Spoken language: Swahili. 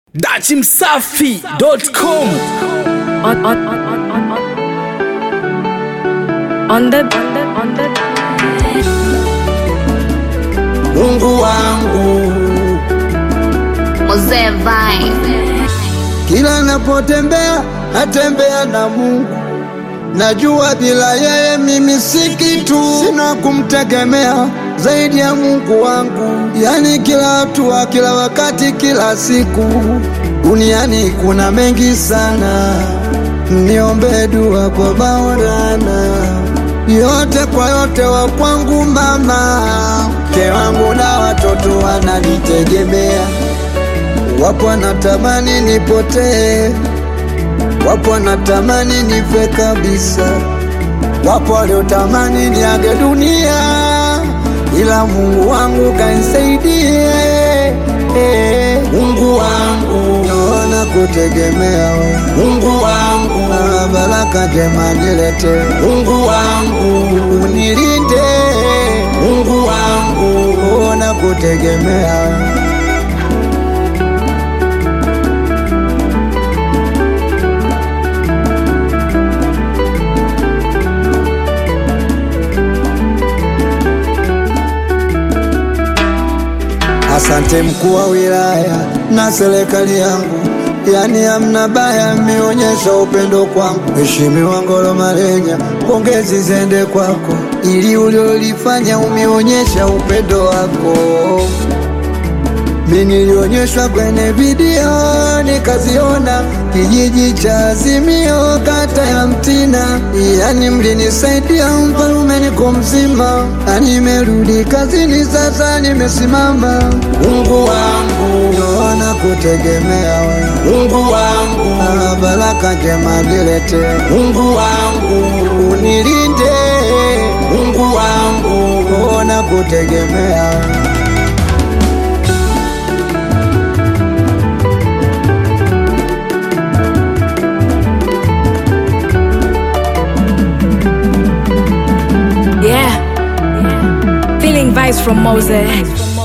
dachimsafi.com on on on on on on on the on the on the Mungu wangu, Mzee Vine. kila napotembea natembea na Mungu. Najua bila yeye mimi si kitu, sina kumtegemea zaidi ya Mungu wangu. Yani kila hatua, kila wakati, kila siku, duniani kuna mengi sana. Niombe dua kwa Maulana, yote kwa yote wa kwangu mama, mke wangu na watoto wananitegemea. Wapo wanatamani nipotee, wapo wanatamani nife kabisa, wapo waliotamani niage dunia, ila Mungu wangu kanisaidie. Mungu wangu, naona kutegemea wewe. Mungu wangu, na baraka njema nilete. Mungu wangu, unilinde. Mungu wangu, naona kutegemea wewe. Asante mkuu wa wilaya na serikali yangu, yani hamna baya, mmeonyesha upendo kwangu. Mheshimiwa Ngolo Marenya, pongezi zende kwako, ili uliolifanya umeonyesha upendo wako. Mi nilionyeshwa kwenye video nikaziona, kijiji cha Azimio, kata ya Mtina, yani mlinisaidia mfalume, niko mzima na nimerudi kazini, sasa nimesimama. Mungu wangu, naona kutegemea wewe. Mungu wangu, na baraka njema nilete. Mungu wangu, unilinde. Mungu wangu, naona kutegemea wewe. yeah feeling vibes from Moses